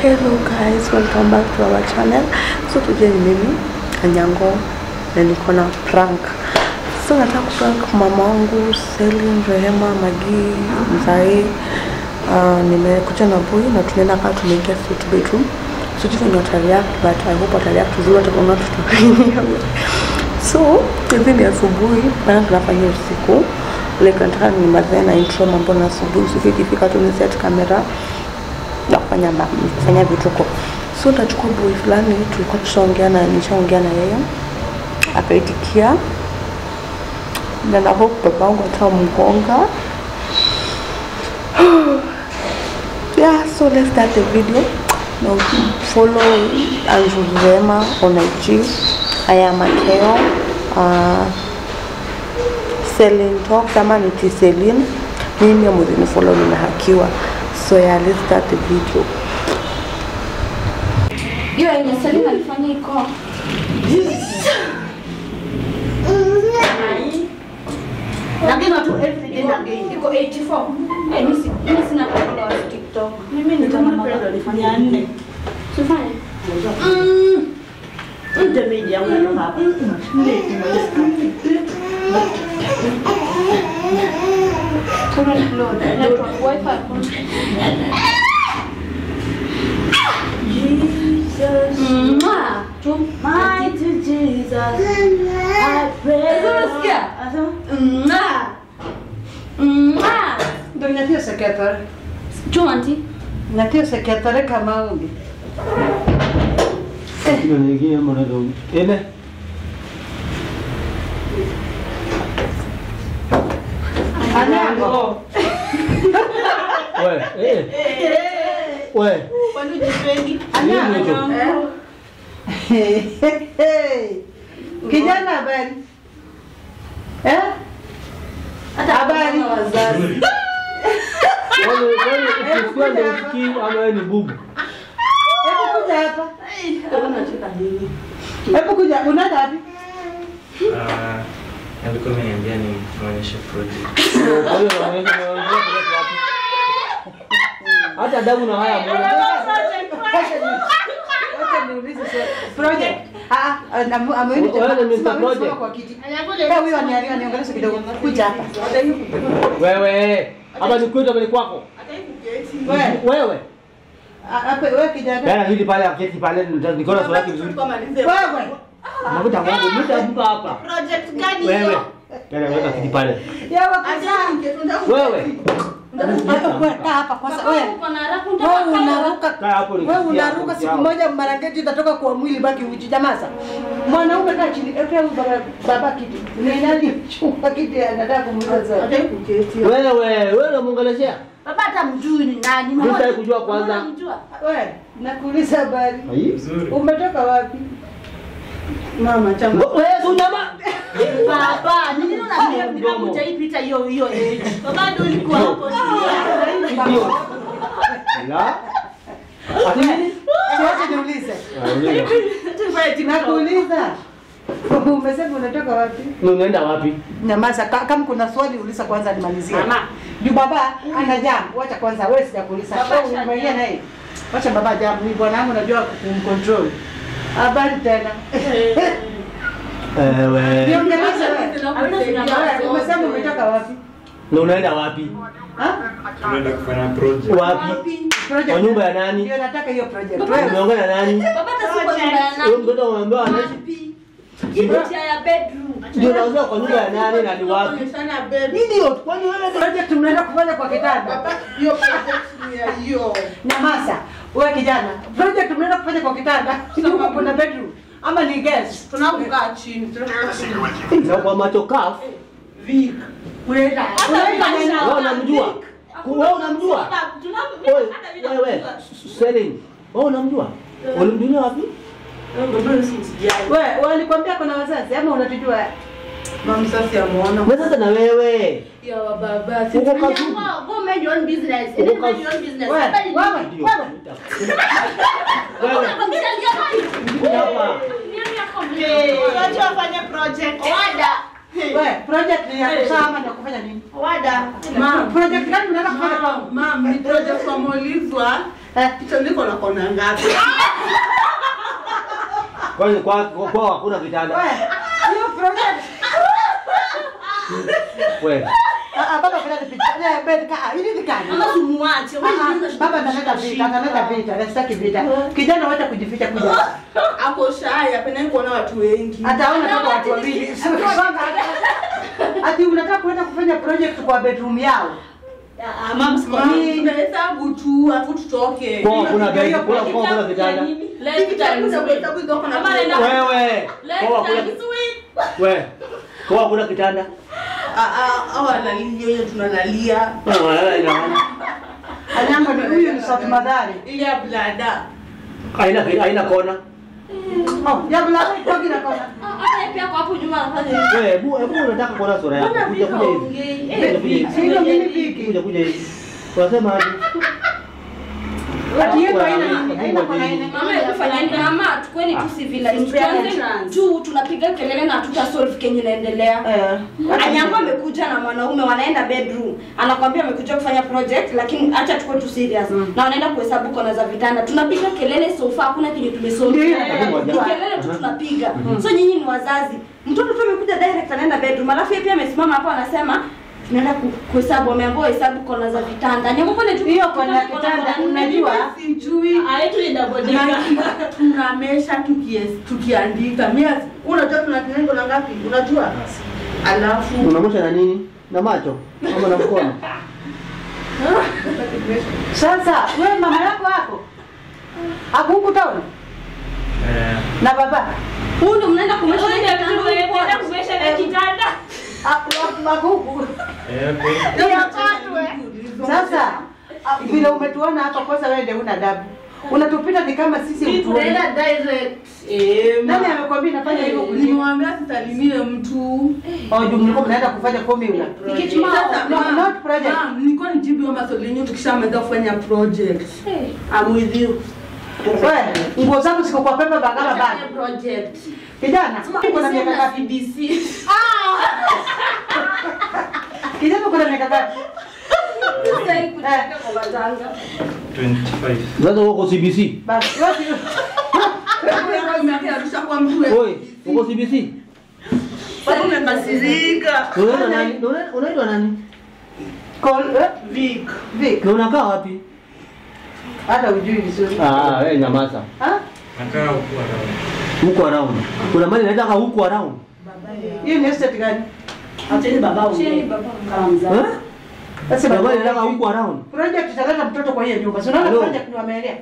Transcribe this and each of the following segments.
Hello guys, welcome back to our channel. So today ni mimi Anyango na niko na prank. So nataka kuprank mama wangu Selin, Rehema, Magi, Mzai. Uh, nimekuja na boy na tunaenda kaa tumeingia suite bedroom. So sijui venye watareact but I hope watareact vizuri watakuona tutakuwa So hivi ni asubuhi, prank nafanya usiku. Like nataka nimalize na intro mambo na asubuhi. So ikifika tu ni set camera na kufanya ma- kufanya vituko so utachukua boy fulani tulikuwa tushaongea na nishaongea na yeye akaitikia na na hope baba wangu atamgonga yeah so let's start the video now follow Andrew Rema on IG I am Akeo uh, Celine Talks ama niti Celine mimi amuzini follow nimehakiwa so yeah let's start the video hiyo yenye Selina alifanya iko Lakini watu everyday na game. iko 84 Eh, mimi si- mimi sina followers TikTok mimi ni kama Kama Pedro alifanya nne. sifanye Ndio media yangu ndio hapa. Nne current load network wifi hakuna. Jesus. Mwah! tu Mighty Jesus. I pray. Unasikia? Asa. Mwah! Mwah! Ndio nyatia sekretari. tu auntie Nyatia sekretari kama ungi. Hiyo nyingine mwanado. Ile Anyango. we eh we Kwani jipendi? Anyango. Kijana habari? Eh? Habari. wale wale ukisikia ndio usikii ama wewe ni bubu. Hebu kuja hapa. Hebu kuja, unaenda wapi? Ah, alikuwa ameniambia nimwonyeshe project. Kwa hiyo unaonyesha unaonyesha kuleta wapi? Hata adabu na haya mbona? Wacha niulize swali. Project. Ah, ah, na- ameenda Wewe jamaa. ni Mr. Simama Project. kwa kiti. Eh, huyu ani- aniongelesha kidogo. Kuja hapa. Wewe hapa ni kwetu hapa ni kwako. Wewe, Wewe. ah, hapa wewe kijana. Dada hili pale aketi pale nitaona sura yake vizuri. Wewe. Makuta wangu nitabuka hapa. Project gani Wewe. Dada weka kiti pale. Yawa kuzaa. Wewe. Wewe kaa hapa kwanza. Wewe. uko na haraka Wewe unataka unaruka. Kaa hapo ni Wewe kiti unaruka yako, siku yao. moja marangeti itatoka kwa mwili baki uchi jamaza. Mwanaume kaa chini. Eka huyu baba baba kiti. Ni nani? Chukua kiti anataka kumuuliza swali. Wewe wewe unamuongeleshea? baba hata mjui ni nani Mimi sitaki kujua kwanza. Unamjua? Wewe, nakuuliza habari. Ai. Vizuri. Umetoka wapi? Mama chama. Wewe si unyama. baba ni nini unasema Mdomo. hujaipita hiyo hiyo age baba ndio ulikuwa hapo Ndio. La. Ati nini? Siwache niulize. Ah, uliza. Nakuuliza. Umesema unatoka wapi? Na unaenda wapi? Nyamaza, ka- kama kuna swali uliza kwanza nimalizie. Mama, juu baba ana jam. Wacha kwanza wewe sijakuuliza. Baba Wewe asha umeingia jam. naye. Wacha baba jam. Ni bwana wangu najua kumcontrol. Habari tena. Ewe. Niongeleshe wewe. Hakuna tunyamaza. Wewe, Umesema umetoka wapi? Na unaenda wapi? Ha? Tunaenda kufanya project. Wapi? Project. Kwa nyumba ya nani? Ndio nataka hiyo project. Wewe Umeongea na nani? baba hata si kwa nyumba ya Huyo nani mtoto umeambiwa anaishi Ile ya bedroom ndio nauza kwa nyumba ya nani na ni wapi? Idiot, kwani wewe project mnaenda kufanya kwa kitanda. Nyamaza. Wewe kijana, project mnaenda kufanya kwa kitanda. Nyumba kuna bedroom. Ama ni guest. tunakukaa chini na kwa macho kafu. Unaenda. Unaenda nani? Wewe unamjua? Wewe unamjua? Wewe wewe Selling. Wewe unamjua? Ulimjulia wapi? Wewe walikwambia kuna wazazi ama unatujua? mamsasi amwona Wewe sasa na wewe. ya wababa Uko kazini. go mind your own business Uko Mind kazi- your own business Wewe, Baba ni- wewe, Ndio. wewe. Wewe. Unakwambia ndio nani? Hapa. Niambia kwa mimi. wacha wafanye project Wada. Wewe, We, project ni ya kusaa ama ni ya kufanya nini? Wada. Ma'am. Project gani unaenda kufanya Ma'am, kwangu? ma'am, ni project wameulizwa. Eh. Hicho niko na kona ngapi? Kwani kwa kwa kwa hakuna kitanda? We, hiyo project. We. Ah, ah, baba kuna picha. Eh, bed ka. Hili ni kani? Mama tumuache. Ah, ah, Baba analeta vita, analeta vita, anataka vita. Kijana wacha kujificha kuja. Ako shy, apendi kuona watu wengi. Ataona kama watu wawili. Ati unataka kuenda kufanya project kwa bedroom yao. Ah, mama siko Ma'am, mimi. tunahesabu tu, afu tutoke. Kwa hakuna bed, kwa kwa hakuna kitanda. Let's times Tunahesabu hizo kona Mama tu. anaenda- Wewe. Let's Kwa hakuna times we. Kwa hakuna kitanda. Ah, ah, hao wanalia, hiyo tunalalia. Ah, wewe ina maana. Anyango ni huyu ni South Madhari. Ile ya blada. Haina haina kona. Oh, ya bila kwa kina kona. Hata yeye pia kwa hapo nyuma anafanya hivi. Wewe, hebu hebu unataka kuona sura yako. Mbona Kuja vika kuja hivi. ongei? Kuja Eh, kuja hivi. Sio mimi viki. Kuja kuja hivi. Unasema aje? Ati yeye haina nini? Haina kona ine. Mama hebu fanyeni mama tukweni tu civilized. Tuanze tu tunapiga kelele na hatuta solve kenye inaendelea. Eh. Anyango amekuja na mwanaume wanaenda bedroom. Anakwambia amekuja kufanya project lakini acha tukue tu serious. Na wanaenda kuhesabu kona za vitanda. Tunapiga kelele sofa hakuna kenye tumesolve. Ndio, Ni ndio. kelele tu tunapiga. So nyinyi ni wazazi. Mtoto tu amekuja direct anaenda bedroom. Alafu yeye pia amesimama hapo anasema tunaenda ku- kuhesabu wameambiwa hesabu kona za vitanda. Anyango pale tu Hiyo kona ya kitanda unajua Sijui. Aitu ni double Na- tunamesha tukies- tukiandika Mimi unajua tunatumia kona ngapi unajua alafu Unamosha na nini? Na macho ama na mkono? sasa wewe mama yako hapo. Hakuku taona Eh, na baba. Huyu ndo mnaenda kumesha kitanda. Hakuku. eh, okay. Sasa ah, vile umetuona hapa kwanza wewe ndio una adabu. Unatupita ni kama sisi utuoni. Nani amekwambia nafanya hivyo kuliko? nilimwambia sisalimie mtu Oh, juu mlikuwa mnaenda kufanya formula. Sasa, No, ma'am, not project. ma'am, nilikuwa nijibu hiyo maswali yenyewe tukishamaliza kufanya project I'm with you Wewe, nguo zangu ziko kwa pepa bagala bado. project. Kijana, uko na miaka ngapi? CBC. Kijana uko na miaka ngapi? Sasa hii kutaka kwa waganga. 25. Sasa uko CBC. Basi, yote Arusha kwa mtu Oi, uko CBC? Sababu umekasirika Unaitwa nani? Una- Unaitwa nani? call eh, Vic Vic. Na unakaa wapi? Hata ujui vizuri. Ah, wewe nyamaza. Ha? Nakaa huku around. Huko around. Kuna mali inaitwa huko around. Hiyo ni estate gani? Cheni baba. Kama mzazi. Eh? Sasa Kuna mali baba, inaitwa huko around. project italeta mtoto kwa hiyo nyumba. Si unaona Hello. project ni wameelea?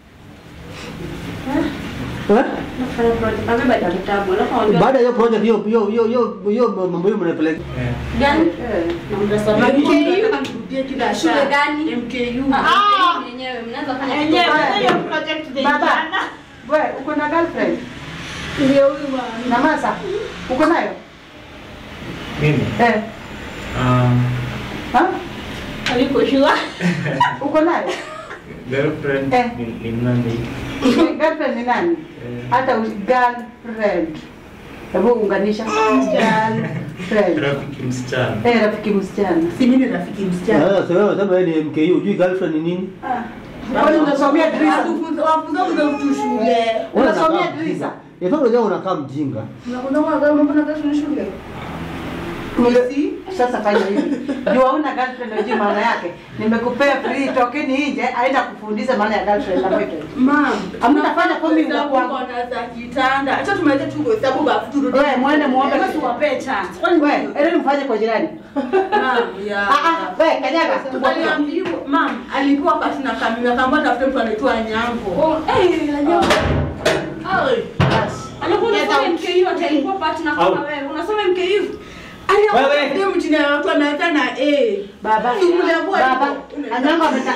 Eh? Nafanya project. Amebeba kitabu. Alafu anambia Baada ya hiyo project hiyo hiyo hiyo hiyo hiyo mambo hiyo mnapeleka. Eh, gani? Eh. Na mtasoma MKU. MKU. Nataka nirudie kila Shule saa. gani? MKU Ah, yenyewe mnaweza fanya Baba, wewe uko na girlfriend? Ndio huyu bwana. Na masa? Uko nayo? mimi Eh. um, Ha? Aliko shua. Uko nayo? girlfriend Eh. ni, ni nani? girlfriend ni nani? Eh, Hata u- girlfriend. Hebu unganisha. Girlfriend. rafiki msichana. Eh, rafiki msichana. si mimi ni rafiki msichana Sasa wewe unasema wewe ni MKU, hujui girlfriend ni nini? Kwani unasomea drisa? Wafunza- wafunza kuza mtu shule Unasomea Unakaa drisa? mjinga. Yafaa unajua unakaa mjinga. Unakuza kwa gari unapanda kazi ni shule Nime- Sasa fanya hivi. Juu hauna girlfriend unajui maana yake. Nimekupea free tokeni nje aenda kufundisha maana ya girlfriend na boyfriend. Ma'am, Hamtafanya formula hesabu kwangu. kona za kitanda. Acha tumalize tu kuhesabu bafu turudi. Wewe mwende muombe. Hebu tuwapee chance. Wewe, ele mfanye kwa jirani. Ma'am, yeah. Ah ah, wewe kanyaga. Aliambiwa, ma'am, alipewa pasi na kamera akaambiwa tafute mtu anaitwa Nyango. Oh, eh, najua. Ai, basi. Alikuwa unasoma MKU ati alikuwa partner kama Au. wewe. Unasoma MKU? Aliambiwa Wewe. tafute mtu na watu ameanza na A. Baba. Tumleambua Baba. hivyo. Anyango ameta.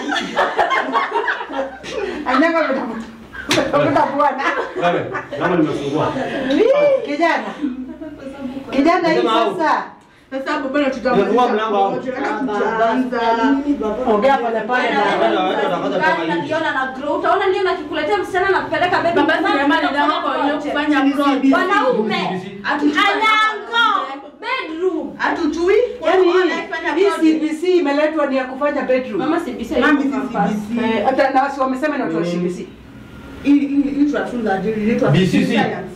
Anyango ameta. Ameta bwana. Wewe, kama nimefungua. Kijana. Kijana hii Sema au. sasa. Sasa baba na Umefungua mlango au? tutaanza. Ongea pole pole baba. Naliona na grow. Utaona ndio nakikuletea msichana na kupeleka bedroom. Baba sinema ni dawa kwa wenye kufanya project. Wanaume. Atu- Anyango. Bedroom. Hatujui. Yaani Wao hii wanafanya hii project. CBC imeletwa ni ya kufanya bedroom. Mama CBC Mami yuko si campus. CBC. Eh, hata na wasi wamesema ni watu wa CBC. Hii hii hii tunafunza ajili inaitwa BCC. science.